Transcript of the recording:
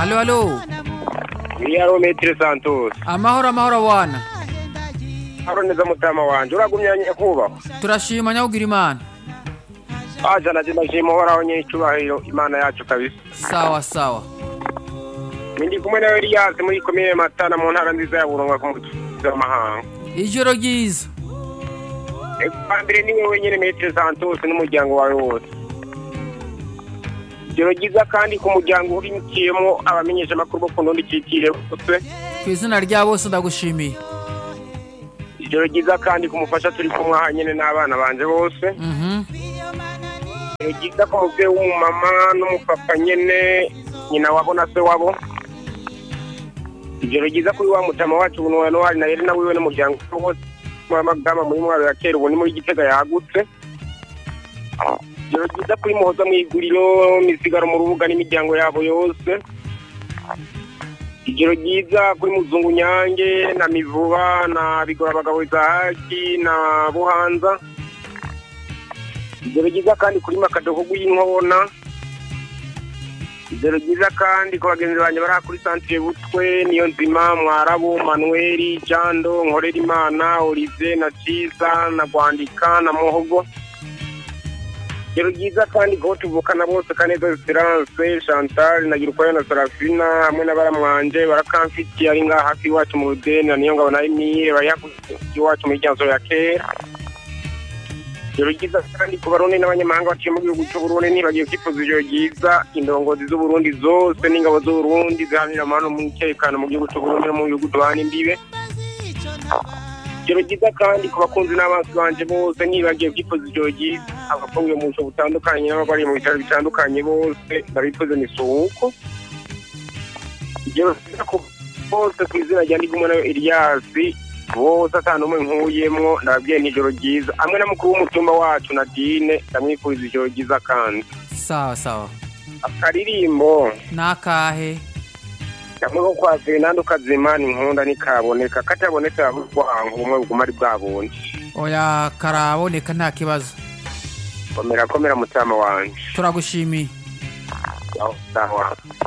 Halo halo. Iyaro Metre Santos. Amahoro amahoro bwana. Haro neza mutama wanje uragumya nyakubahwa. Turashima nyawugira imana. Aja naje ndashima uhoraho nyicubahiro Imana yacu kabisa. Sawa sawa. Ndi kumwe na Elias muri komine Matana mu ntara nziza ya Burunga ku mutuzo w'amahanga. Ijoro ryiza. Eka mbere ni wewe nyene Metre Santos n'umuryango wawe wose. Ijoro ryiza kandi ku muryango urimukiyemo abamenyesha amakuru bo ku ntundi cikire bose. Ku izina rya bose ndagushimiye. Ijoro ryiza kandi ku mufasha turi kumwe aha nyene n'abana banje bose. Mhm. Ijoro ryiza ku muvyeyi w'umumama n'umupapa nyene nyina wabo na se wabo. Ijoro ryiza kuri wa mutama wacu ubu wa Nohari na Yerena wiwe n'umuryango wose w'amagama muri mwaro ya kera ubu ni muri Gitega yagutse. Ijoro ryiza kuri Muhoza mu iguriro misigaro mu rubuga n'imiryango yabo yose. Ijoro ryiza kuri Muzungu Nyange na Mivuba na Bigora abagabo Izahaki na Buhanza. Ijoro ryiza kandi kuri Makadogo gw'inkona. Ijoro ryiza kandi ku bagenzi banjye bari aha kuri Centre Butwe niyo nzima Mwarabu Manuel Jando Nkorerimana Olivier na Ciza na Gwandika na Muhogo. Ijoro ryiza kandi ko tuvukana bose Kaneza Esperance Chantal na Girukwayo na Serafina hamwe na baramwanje barakamfitiye ari ngaha hafi iwacu mu Rudeni na niyo ngabo na Emile bari hafi iwacu muri Ryanzo ya kera. Ijoro ryiza kandi ku barundi n'abanyamahanga baciye mu gihugu cy'u Burundi ntibagiye kwifuza ijoro ryiza indongozi z'u Burundi zose n'ingabo z'u Burundi ziharanira amahoro n'umutekano mu gihugu cy'u Burundi no mu bihugu duhana imbibe. Ijoro ryiza kandi ku bakunzi n'abansi banje bose ntibagiye kwifuza ijoro ryiza abafungiwe mu busho butandukanye n'ababariye mu bitaro bitandukanye bose ndabifuze misuhuko. Ijoro ryiza ku bose ku izina rya Ndigumwe nayo Elias bose ata n'umwe nkuyemwo ndababwiye ni ijoro ryiza hamwe na mukuru w'umutumba wacu Nadine ndamwifuriza ijoro ryiza kandi Sawa sawa. akaririmbo Nakahe. kamwe ko kwa Fernando Kazimana inkunda nikaboneka katabonetse ahubwo umwe buguma ari bwabundi Oya karaboneka nta kibazo. komera komera mutama wanje Turagushimiye. aho sawa